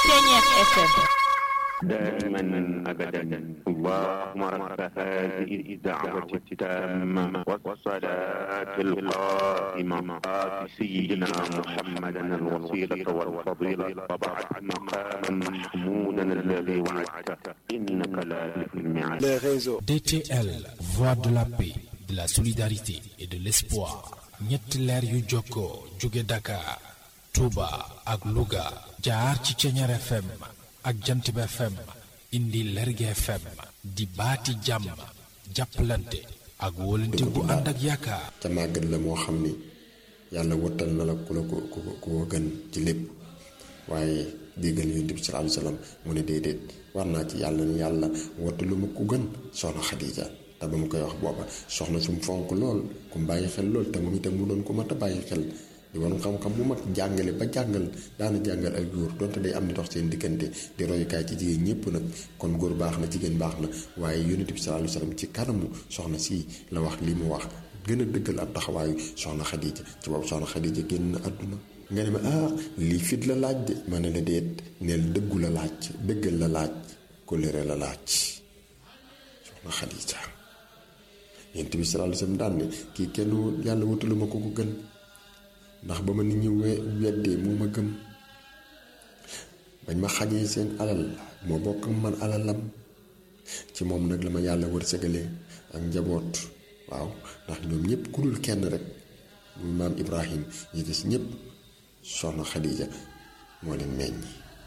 Ceñeex FM دائما ابدا اللهم رب هذه الدعوه التامه والصلاه القائمه ات سيدنا محمدا الوسيله والفضيله وبعد مقاما محمودا الذي وعدته انك لا تخلف الميعاد les réseaux. DTL, voix de la paix, de la solidarité et de l'espoir. ñetti leer yu jokkoo jóge Dakar, Touba ak Louga jaar ci Ceñeer FM ak Jantib FM indi Lerge FM di baati jàmm jàppalante ak wóolante bu ànd ak yaakaar. ca màggat la moo xam ni yàlla wottal na la ku la ko ku ku ko gën ci lépp waaye déggal yonent bi sallallahu alayhi wasallam mu ne déedéet war naa ci yàlla ni yàlla wottalu ma ku gën soxna Xadija te ba mu koy wax booba soxna su mu fonk lool ku mu bàyyi xel lool te moom itam mu doon ko mat a bàyyi xel di woon xam-xam bu mag jàngale ba jàngal daana jàngal ak góor donte day am di dox seen diggante di royukaay ci jigéen ñépp nag kon góor baax na jigéen baax na waaye yonent bi sallallahu alayhi wasallam ci kanamu soxna si la wax li mu wax gën a dëggal ab taxawaayu soxna Xadija ci boobu soxna Xadija génn na àdduna nga ne ma ah lii fit la laaj de ma ne la déet neel dëggu la laaj dëggal la laaj kóllëre la laaj soxna Xadija yonent bi sallallahu alayhi wasallam daan ne kii kenn yàlla wutalu ma ko ko gën ndax ba ma nit ñi we weddee moo ma gëm bañ ma xañee seen alal moo bokk ak man alalam ci moom nag la ma yàlla wërsëgalee ak njaboot waaw ndax ñoom ñëpp ku dul kenn rek muy maam Ibrahim yi des ñëpp soxna Xadija moo leen meññ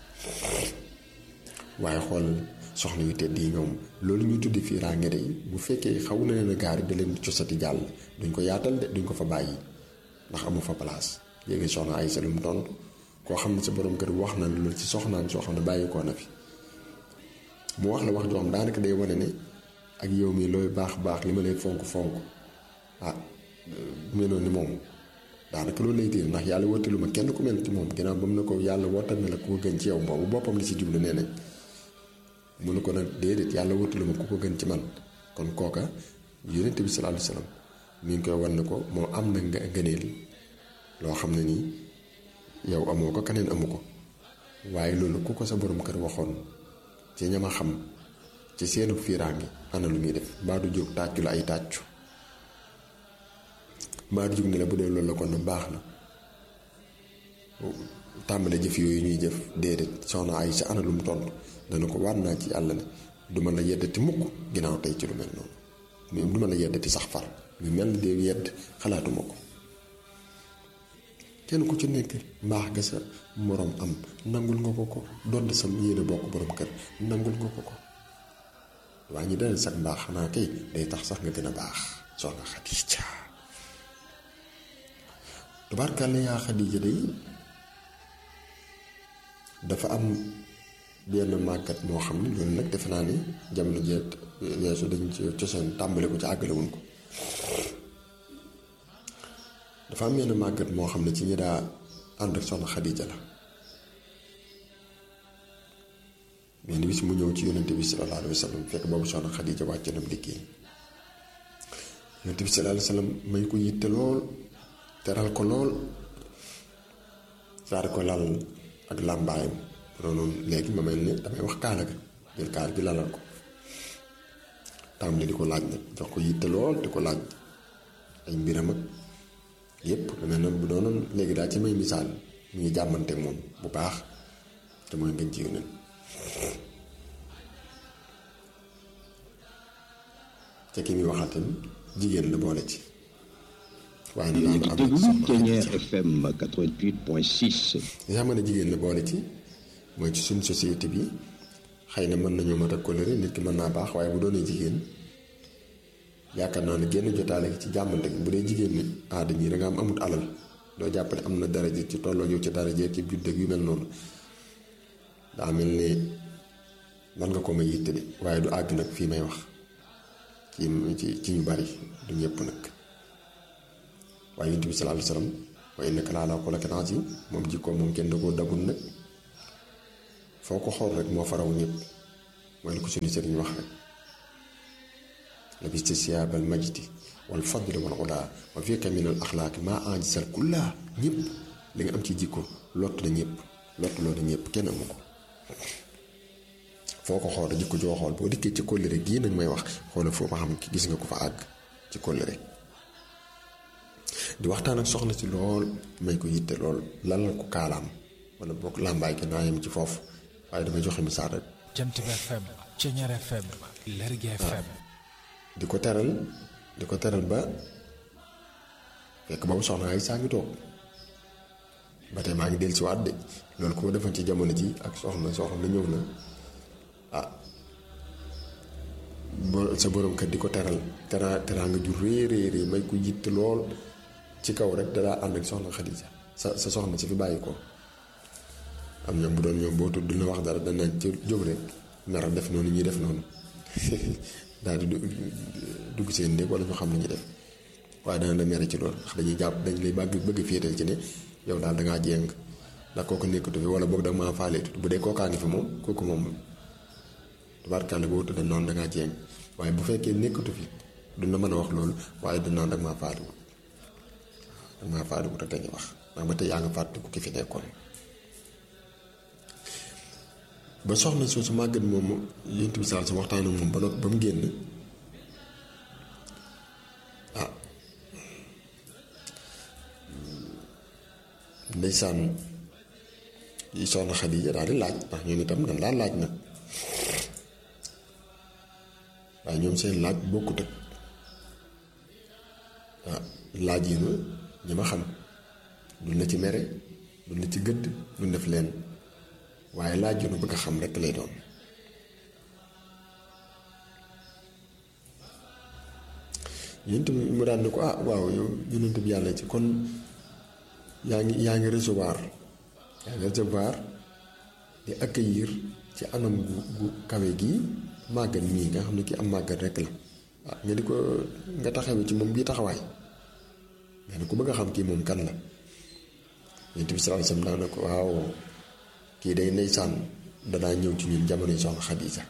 waaye xool soxna yu tedd yi ñoom loolu ñuy tuddi fii rànge de bu fekkee xaw na leen a gaari da leen cosati jàll duñ ko yaatal de duñ ko fa bàyyi ndax amu fa place léegi soxna ay salum tontu koo xam ne sa borom kër wax na loolu ci soxnaan soo xam ne bàyyi koo na fi mu wax la wax joo xam daanaka day wane ne ak yow mi looy baax baax li ma lay fonk fonk ah meloon ni moom daanaka loolu lay téye ndax yàlla wootalu ma kenn ku mel ci moom ginnaaw ba mu ne ko yàlla wootal na la ku ko gën ci yow boobu boppam li ci jublu nee nañ mu ne ko nag déedéet yàlla wootalu ma ku ko gën ci man kon kooka yonent bi sallallahu alayhi wasallam mi ngi koy wan ne ko moo am na nga ngëneel loo xam ne nii yow amoo ko keneen amu ko waaye loolu ku ko sa borom kër waxoon ci ñama xam ci seenu fiiraange ana lu muy def mbaa du jóg tàccu la ay tàccu mbaa du jóg ne la bu dee loolu la kon na baax na tàmbale jëf yooyu ñuy jëf déedéet soxna ay sa ana lu mu tontu dana ko waat naa ci yàlla ne du ma la yeddati mukk ginnaaw tey ci lu mel noonu du ma la yeddati sax far lu mel ni de yedd xalaatuma ko kenn ku ci nekk mbaax ga sa moroom am nangul nga ko ko donte sa yéene bokk borom kër nangul nga ko ko waa ñi dana sax mbaax xanaa kay day tax sax nga gën a baax soxna Xadija tubaarkàlla yaa Xadija day dafa am benn màggat moo xam ne loolu nag defe naa ni jamono jeet weesu dañ ci cosaan tàmbale ko ci àggale wuñ ko dafa am benn màggat moo xam ne ci ñi daa ànd ak soxna Xadija la benn bis mu ñëw ci yonente bi sallallahu alayhi wa sallam fekk boobu soxna Xadija wàcc na liggéey yonente bi sallallahu alayhi wa sallam may ko yitte lool teral ko lool saar ko lal ak làmbaayam noonu léegi ma mel ne damay wax kaala ga jël kaal gi lalal ko tàmbali di ko laaj nag jox ko yitte lool di ko laaj ay mbiram ak yépp lu mel noonu bu doonoon léegi daal ci may misaal mu ngi jàmmante moom bu baax te mooy ngeen ci yóneen ca ki muy waxal tamit jigéen la boole ci waaye nag daal am na ci soxna Ceñeer FM 88.6. li nga xam ne jigéen la boole ci mooy ci suñ société bi xëy na mën nañoo mat a coloré nit ki mën naa baax waaye bu doonee jigéen yaakaar naa ne génn jotaale ci jàmmante gi bu dee jigéen ni aada ñii da nga am amut alal doo jàppale am na daraja ci tolloo yow ci daraja ci judd yu mel noonu daa mel ne man nga ko may yitte de waaye du àgg nag fii may wax ci ci ci ñu bari du ñëpp nag waaye yonent bi sallallahu alayhi wasallam wa innaka la ala xuluqin azim moom jikkoom moom kenn da koo dagul nag foo ko xool rek moo faraw ñëpp mooy li ko suñu sëriñ wax rek labista siyaabal majdi wal fadli wal ulaa wa fiika min al axlaaqi maa ajsal kullaa ñëpp li nga am ci jikko lott na ñëpp lott loo na ñëpp kenn amu ko foo ko xool jikko joo xool boo dikkee ci kóllëre gii nag may wax xoolal foo ma xam gis nga ko fa àgg ci kóllëre di waxtaan ak soxna si lool may ko yitte lool lalal ko kaalaam wala boog làmbaay gi naa yem ci foofu waaye damay joxe misaal rek Jant bi FM Ceñeer FM Lergui FM di ko teral di ko teral ba fekk boobu soxna ay saa ngi toog ba tey maa ngi del si waat de loolu ku ma defoon ci jamono ji ak soxna soxna ñëw na ah bo- sa borom kër di ko teral tera teraanga ju rëy rëy rëy may ko yitt lool ci kaw rek dalaa ànd ak soxna Xadija sa sa soxna si fi bàyyi ko am ñoom bu doon ñoom boo tudd dina wax dara dana ci jóg rek nar a def noonu ñuy def noonu daal di du- dugg seen néeg wala ñu xam li ñuy def waaye dana la mere ci loolu ndax dañuy jàpp dañ lay bëgg bëgg féetal ci ne yow daal dangaa jéng ndax kooku nekkatu fi wala boog da maa faaleetut bu dee kookaa ngi fi moom kooku moom tubaarkàlla boo tudd noonu dangaa jéng waaye bu fekkee nekkatu fi duñ la mën a wax loolu waaye du naan dag maa faaliwut dag maa faaliwut rek dañuy wax ndax ba tey yaa nga fàttaliku ki fi nekkoon ba soxna soosu màggat moomu yént bi saa su waxtaan ak moom ba noppi ba mu génn ah ndeysaan yi soxna Xadija daal di laaj ndax ñoom itam dañ laa laaj nag waaye ñoom seen laaj bokkut ak ah laaj yi na ñi ma xam duñ la ci mere duñ la ci gëdd duñ def leen waaye laaj yu nu bëgg a xam rekk lay doon yéen tamit mu daan ne ko ah waaw yow yonent bi yàlla ci kon yaa ngi yaa ngi recevoir yaa ngi recevoir di accueillir ci anam gu gu kawe gii màggat mii nga xam ne kii am màggat rekk la ah nga di ko nga taxawee ci moom bii taxawaay nga ne ku bëgg a xam kii moom kan la yonent bi sallallahu alayhi wasallam daan na ko waaw kii day ndeysaan danaa ñëw ci ñun jamono yi soxna Xadiija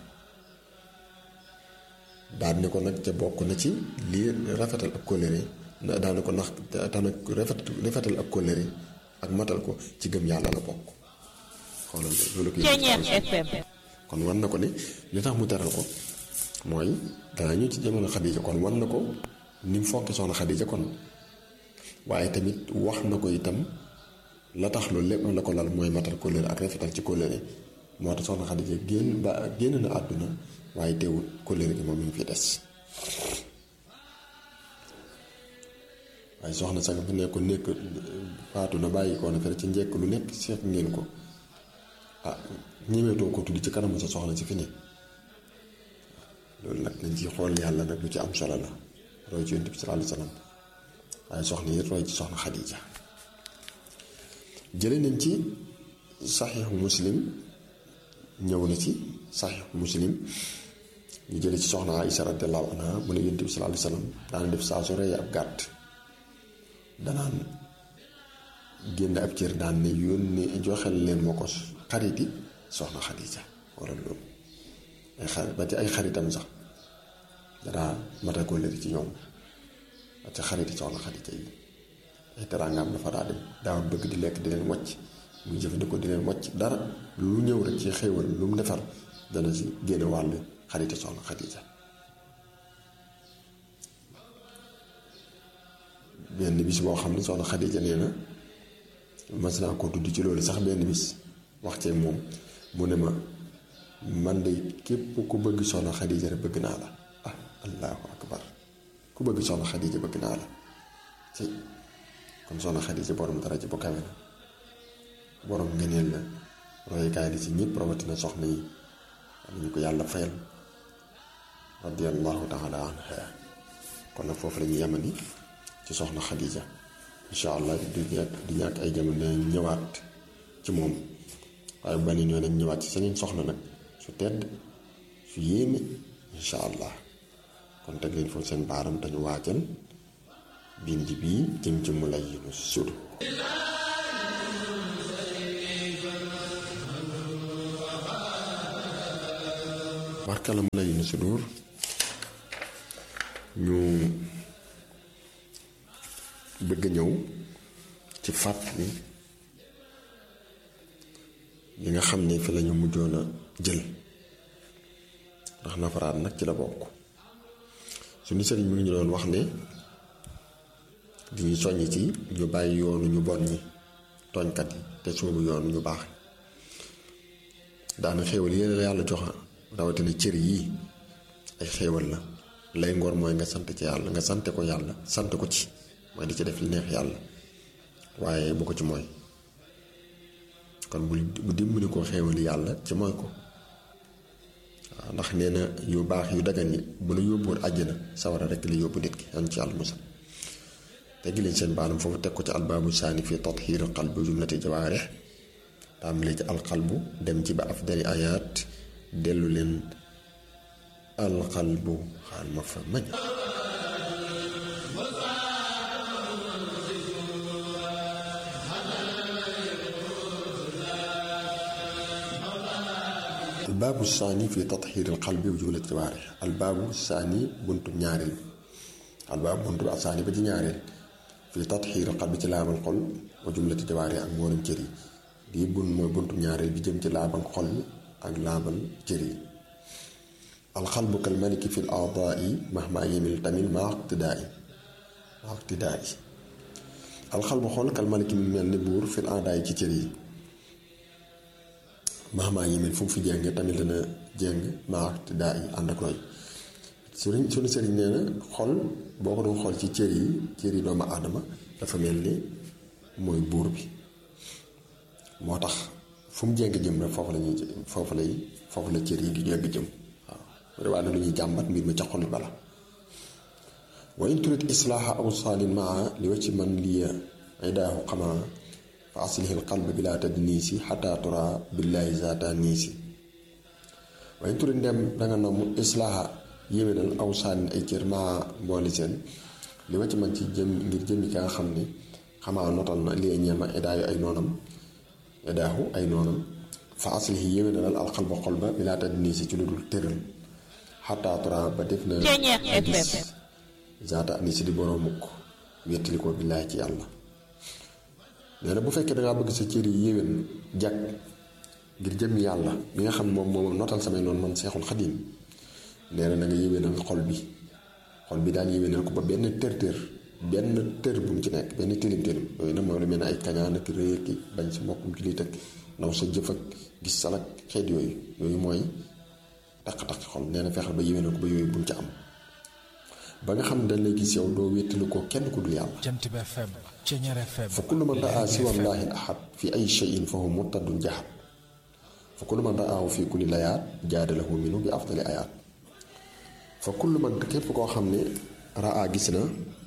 daan ne ko nag ca bokk na ci lii rafetal ab kóllëre daan ne ko ndax daan na rafet rafetal ab kóllëre ak matal ko ci gëm yàlla la bokk xoolal loolu ko Ceñeer FM kon war na ko ne li tax mu teral ko mooy danaa ñëw ci jamono Xadiija kon war na ko ni mu fonke soxna Xadiija kon waaye tamit wax na ko itam la tax loolu lépp la ko lal mooy matal kóllëre ak rafetal ci kóllëre moo tax soxna Xadija génn ba génn na àdduna waaye teewul kóllëre gi moom mi ngi fi des waaye soxna sax bu nekk nekk faatu na bàyyi ko na fere ci njekk lu nekk seet ngeen ko ah ñemeetoo ko tudd ci kanamu sa soxna si fi ne loolu nag nañ ci xool yàlla nag lu ci am solo la roy ci yonent bi sallallahu alayhi wasallam waaye soxna yi roy ci soxna Xadija jële nañ ci saxiixu muslim ñëw na ci saxiixu muslim ñu jële ci soxna Aïsa radiyallahu anha mu ne yonent bi sallallahu alayhi wasallam daana def saa su rey ab gàtt danaan génn ab cër daan ne yónni joxel leen ma ko xariti soxna Xadija wala loolu ay xarit ba ci ay xaritam sax danaa mata kóllëre ci ñoom ba ci xariti soxna Xadija yi ay teraangaam dafa daa dem daawul bëgg di lekk di leen wàcc muy jëfandikoo di leen wàcc dara lu ñëw rek ci xéewal lu mu defar dana ci génne wàll xariti soxna Xadija benn bis boo xam ne soxna Xadija nee na mas naa ko tudd ci loolu sax benn bis wax ceeg moom mu ne ma man de képp ku bëgg soxna Xadija rek bëgg naa la ah allahu akbar ku bëgg soxna Xadija bëgg naa la ci kon soxna Xadija borom daraja bu kawe la borom ngëneel la royukaay li ci ñëpp rawatina soxna yi am ñu ko yàlla fayal radiyallahu taala anha kon nag foofu la ñu yemani ci soxna Xadija incha allah du ñàkk du ñàkk ay jamono dinañ ñëwaat ci moom waaye bu beneen yoon nañ ñëwaat ci seneen soxna nag su tedd su yéeme incha allah kon teg leen foofu seen baaram te ñu waajal bind bii jëm ci mu lay yinu sudu barkala mu lay yinu sudur ñu bëgg ñëw ci fàttali yi nga xam ne fi lañu mujjoon a jël ndax nafaraat nag ci la bokk suñu sëriñ mi ngi ñu doon wax ne di ñu soññ ci ñu bàyyi yoonu ñu bon ñi tooñkat yi te soobu yoonu ñu baax daana xéewal yéen la yàlla joxa rawatina cër yii ay xéewal la lay ngor mooy nga sant ci yàlla nga sante ko yàlla sant ko ci mooy di ci def li neex yàlla waaye bu ko ci mooy kon bu bu dimbali ko xéewali yàlla ci mooy ko waaw ndax nee na yu baax yu dagan yi bu la yóbbuwoon àjjana sawara rekk li yóbbu nit ki yan ci yàlla musal teggi leen seen baanam foofu teg ko ci albaabu saani fi tathiir qalbi jumlati jawaarih tàmbali ci alqalbu dem ci ba afdali ayaat dellu leen alqalbu xaal ma fa mañ albaabu saani fi tathiir alqalbi wa jumlati jawaarih albaabu saani buntu ñaareel albaabu buntu bi saani ba ci ñaareel fi tatxiir xal bi ci laabal xol wa jumlati jawaare ak mboolem cër yi lii bun mooy buntu ñaareel bi jëm ci laabal xol ak laabal cër yi alxalbu kal maliki fi l aadaai mahma yemil tamit ma iqtidaai ma iqtidaai alxalbu xol kal maliki mu mel ni buur fi l aadaai ci cër yi mahma yemil fu mu fi jéng tamit dana jéng ma iqtidaai ànd ak roy sëriñ suñu sëriñ nee na xol boo ko doon xool ci cër yi cër yi doomu aadama dafa mel ni mooy buur bi moo tax fu mu jéng jëm rek foofu la ñuy foofu lay foofu la cër yi di jéng jëm waaw waaye lu ñuy jàmbat mbir mi ca xol bala wa in turid islaaha aw saalin maa li wa ci man liya idaahu xamaa fa aslihi alqalb bila tadniisi xataa tura billaahi zaata niisi wa in turid ndem danga namm islaaha yéwénal aw sànni ay cër maa mbooli seen li ma ci man ci jëm ngir jëmmi ka nga xam ni xamaa notal na li ñeema edaayu ay noonam edaahu ay noonam fa aslihi yéwénalal alxalba xol ba bi laata dini si ci lu dul tëral xataa tura ba def na gis zaata ani si di boroom mukk wettali ko billaay ci yàlla nee na bu fekkee dangaa bëgg sa cër yi yéwén jag ngir jëmmi yàlla mi nga xam moom moom notal samay noonu man seexul xadim nee na na nga yéwénal xol bi xol bi daal yéwénal ko ba benn tër tër benn tër bu mu ci nekk benn tilim tilim yooyu nag mooy lu mel ne ay kañaan ak rëy ak bañ sa mbokkum ci liit ak naw sa jëf ak gis salak xeet yooyu yooyu mooy taq-taq xol nee na fexeel ba yéwénal ko ba yooyu bu mu ci am ba nga xam ne dañ lay gis yow doo wéttalu ko kenn ku dul yàlla Jant bi FM Ceñeer FM fa kullu man raa siwa llaahi ahad fi ay cheyin fa huwa murtadun jahad fa kullu man raahu fi kulli layaat jaadalahu minu bi afdali ayaat fa kullu man képp koo xam ne raa gis na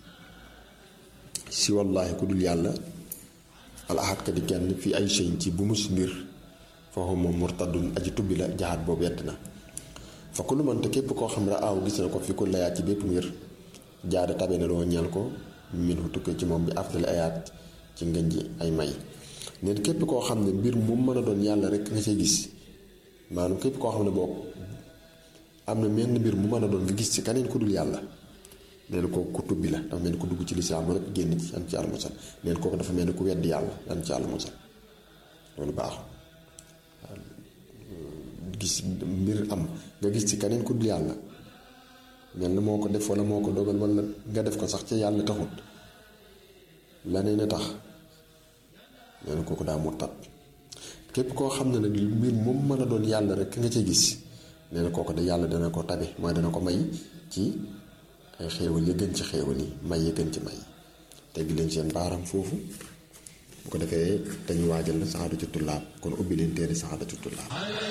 si wallaahi ku dul yàlla al ahad ka di kenn fi ay cheyin ci bu mus mbir fa huwa murtadun aji tubbi la jaxat boobu yett na fa kullu man te képp koo xam ne raa gis na ko fi ku layaat ci bépp mbir jaada tabe na loo ñeel ko min fu tukkee ci moom bi afdali ayaat ci ngën ji ay may neen képp koo xam ne mbir mu mën a doon yàlla rek nga see gis maanaam képp koo xam ne boo am na menn mbir mu mën a doon nga gis ci keneen ku dul yàlla neen kooku ku tubbi la dafa mel ni ku dugg ci lislaam rek génn ci yan ci yàlla musal neen kooku dafa mel ni ku weddi yàlla yan ci yàlla musal loolu baaxul gis mbir am nga gis ci keneen ku dul yàlla mel na moo ko def wala moo ko dogal wala nga def ko sax ca yàlla taxut laneen a tax nee na kooku daa murtat képp koo xam ne nag mbir moom mën a doon yàlla rek nga ca gis nee na kooku de yàlla dana ko tabe mooy dana ko may ci ay xéewal yi gën ci xéewal yi may yi gën ci may teggi leen seen baaram foofu bu ko defee dañu waajal la saxaada ci tullaab kon ubbi leen téere saxaada ci tullaab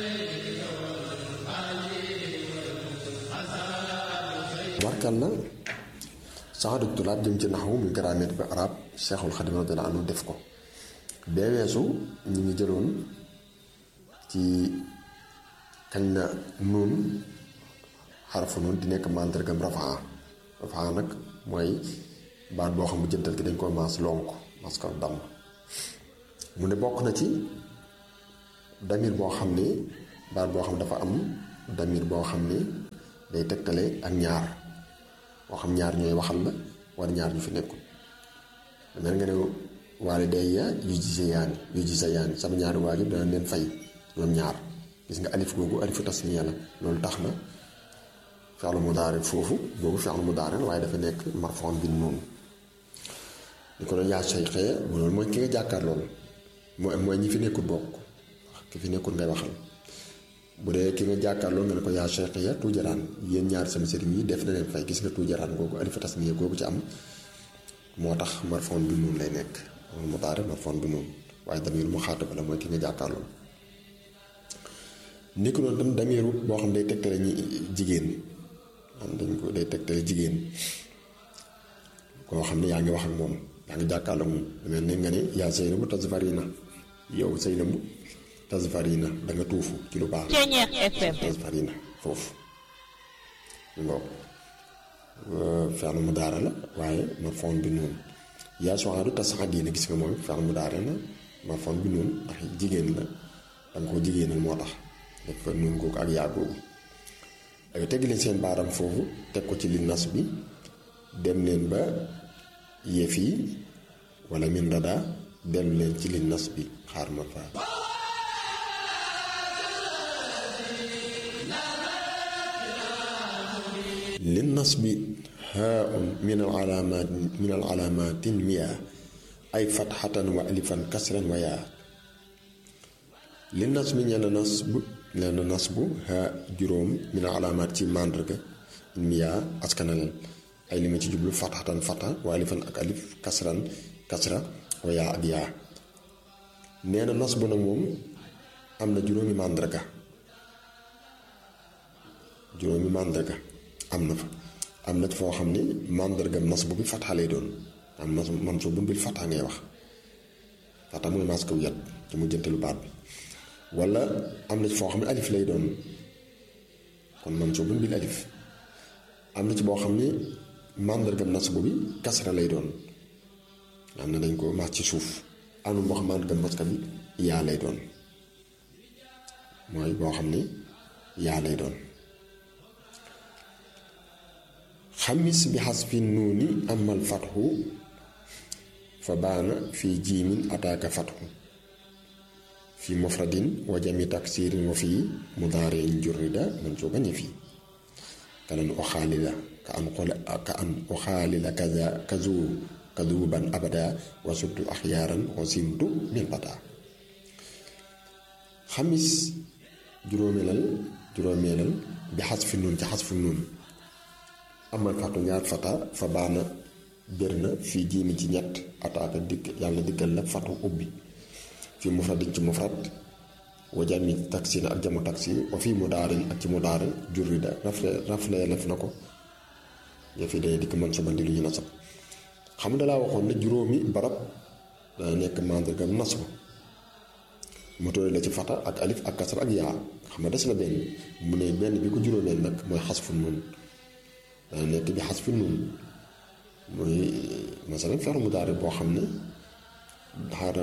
warkal na saxaada ci tullaab jëm ci naxwu muy grammaire bi arab Seexul Xadim radiyallaahu anhu def ko bee weesu ñu ngi jëloon ci kañ na nuun xarafu noonu di nekk màndargam rafaa rafaa nag mooy baat boo xam bu jëntal gi dañ koy maas lonk mas ko damm mu ne bokk na ci damir boo xam ne baat boo xam dafa am damir boo xam ne day tegtale ak ñaar boo xam ñaar ñooy waxal la war ñaar ñu fi nekkul mel nga ne waalidayya yujziyaani yujziyaani sama ñaari waajur dana leen fay ñoom ñaar gis nga alif googu alifu tasniya la loolu tax na fi'lu mudaari foofu boobu fi'lu mudaari la waaye dafa nekk marfuun bi noonu ni ko doon yaa shaykhee loolu mooy ki nga jàkkaar loolu mooy mooy ñi fi nekkul bokk ki fi nekkul ngay waxal bu dee ki nga jàkkaar loolu nga ne ko yaa shaykhee tuujaraan yéen ñaar sama sëriñ yi def na leen fay gis nga tuujaraan googu alifu tasniya googu ci am moo tax marfuun bi noonu lay nekk mudaari marfuun bi noonu waaye damiir mu xaatab la mooy ki nga jàkkaar loolu nekk noonu tam damiiru boo xam day tegtale ñi jigéen am dañ ko day tegtale jigéen koo xam ne yaa ngi wax ak moom yaa ngi jàkkaarloo moom mel ne nga ne yaa Zeynabu tasfarina yow Zeynabu tasfarina da nga tuufu ci lu baax tasfarina foofu ngoo fi'lu mudaari la waaye marfuun bi noonu yaa Su'aadu tas'adiina gis nga moom fi'lu mudaari la marfuun bi noonu ndax jigéen la danga koo jigéenal moo tax dafa noonu googu ak yaa googu ak teg leen seen baaram foofu teg ko ci li nas bi dem leen ba yëf yi wala min rada dellu leen ci li nas bi xaar ma fa li nas bi haun min al alaamaat min al alaamaatin miya ay fatxatan wa alifan kasran wa yaa li nas bi ñenn nas bu lenn nas bu ha juróom min alaamaat ci màndarga miya askanal ay li ma ci jublu fatxatan fatxa wa alifan ak alif kasran kasra wa yaa ak yaa nee na nas bu nag moom am na juróomi màndarga juróomi màndarga am na fa am na foo xam ni màndargam nas bu bi fatxa lay doon am nas man soo bun bil fatxa ngay wax fatxa mooy maas kaw yat ci mu jëntalu baat bi wala am na ci foo xam ne alif lay doon kon man soo bun bil alif am na ci boo xam ni màndargam nas bu bi kasra lay doon am na dañ ko maas ci suuf am na boo xam màndargam maska bi yaa lay doon mooy boo xam ni yaa lay doon xamis bi xasfi nuuni amal fatxu fa baana fii jiimin ataaka fatxu fi mufradin wa jami taksirin wa fii mudaarin jurrida man soo bañ a fii kalan oxaalila ka an xole ka an oxaalila kaza kazu kazuban abada wa suttu axyaaran wa simtu min bata xamis juróomeelal juróomeelal bi xasfi nuun ci xasfi nuun amal fatu ñaar fata fa baana bér na fii jiimi ci ñett ataaka dikk yàlla diggal la fatu ubbi fii mufradin ci mufrad wa jami taksina ak jamu taksi wa fii mudaarin ak ci mudaarin jurrida rafle rafle lef na ko yëf yi day dikk man subandi lu ñu nasab xam dalaa waxoon ne juróomi barab dana nekk màndargam nasb mu tóore la ci fata ak alif ak kasra ak yaa xam nga des na benn mu ne benn bi ko juróomeel nag mooy xasfu nun dana nekk bi xas fi nun muy masalan feru mudaari boo xam ne xaar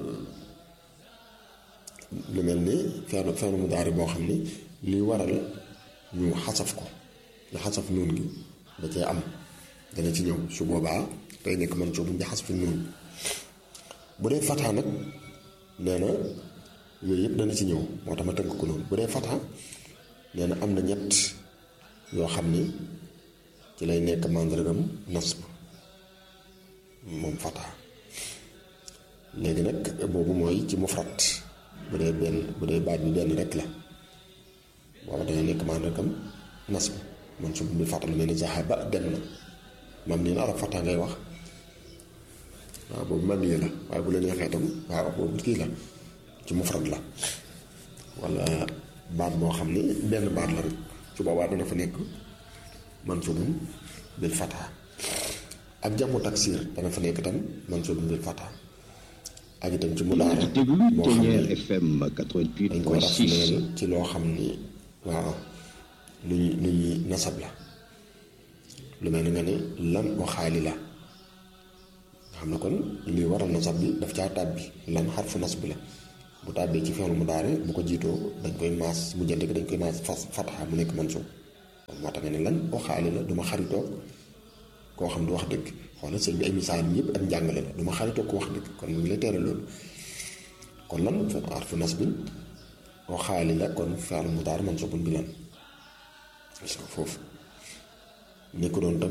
lu mel ni feru feru mudaari boo xam ne li waral ñu xasaf ko li xasaf nuun gi da cee am dana ci ñëw su boobaa day nekk man soo buñ bi xas fi nuun bu dee fataa nag nee na yooyu yëpp dana ci ñëw moo tax ma tënk ko noonu bu dee fataa nee na am na ñett yoo xam ni ci lay nekk màndargam nasb moom fataa léegi nag boobu mooy ci mufrat bu dee benn bu dee baat bi benn rek la booba dana nekk màndargam nasb man su bi fataa lu mel ni zahaba dem na mam nii na arab fataa ngay wax waaw boobu mam yi la waaye bu la neexee tam waaw boobu kii la ci mufrat la wala baat boo xam ni benn baat la rek su boobaa dana fa nekk mansubun bil fataa ak jamu taksir dana fa nekk tam mansubun bil fataa ak itam ci mudaara boo xam ne FM dañ ko rafleel ci loo xam ni waaw lu ñu lu ñuy nasab la lu mel ni nga ne lan waxaali la nga xam ne kon li waral nasab bi daf caa tàbbi lan xarfu nas bi la bu tàbbee ci fi'l mudaari bu ko jiitoo dañ koy maas mu jënd dañ koy maas fas fataa mu nekk mansub moo tax nga ne lan waxaali la duma xaritoo koo xam du wax dëgg xoolal sëñ bi ay misaal yëpp ak njàngale la du ma xaritoo ko wax dëgg kon mu ngi lay tere loolu kon lan arfu nasbin oo xaali la kon fi'l mudaari mansuubun bi lan gis nga foofu ni ko doon tam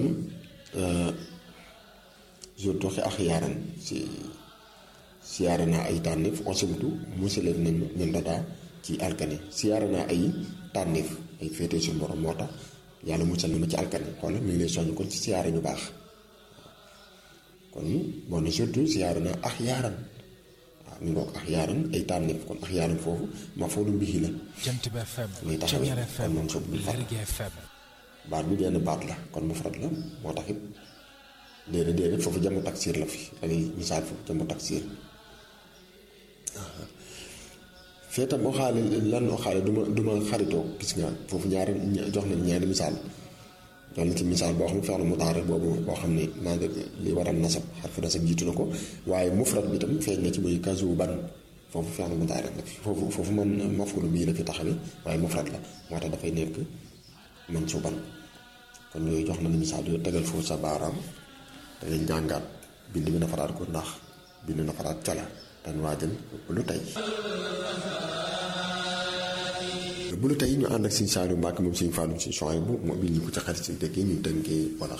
jour doxi ak yaaran si siyaare naa ay tànneef osibtu musaleen nañ ñun dadaa ci alkane siyaare naa ay tànneef ay féete suñu borom moo tax yàlla musal na ma ci alkane xoolal mi ngi lay soññ kon ci siyaare ñu baax kon boo ne surtout siyaare naa ak yaaran waaw mi ngoog ak yaaran ay tànneef kon ak yaaran foofu ma foo du mbixi la jant bi FM muy taxawee Ceñeer kon FM moom soo bu far Lergui FM baat bi benn baat la kon mufrad la moo tax it déedéet déedéet foofu jamu taksir la fi da ngay misaal foofu jamu taksir fee tam oxaale lan oxaale du ma du ma xaritoo gis nga foofu ñaari jox nañ ñaari misaal jox na ci misaal boo xam ne feex na mutaare boobu boo xam ne maa ngi li waral nasab xarfu nasab jiitu na ko waaye mufrad bi tam feeñ na ci muy kazu ban foofu feex na mutaare la fi foofu foofu man mafulu bii la fi taxawee waaye mufrad la moo tax dafay nekk man su ban kon yooyu jox na la misaal yooyu tegal foofu sa baaraam da ngay jàngaat bind bi nafaraat ko ndax bind nafaraat cala dan waajal lu tey bu lu tey ñu ànd ak Sëñ Saaliu Mbàkke moom Sëñ Faalu Sëñ Suwaybu bu mu bil ñu ko ci xarit si dëkk yi ñu tënkee wala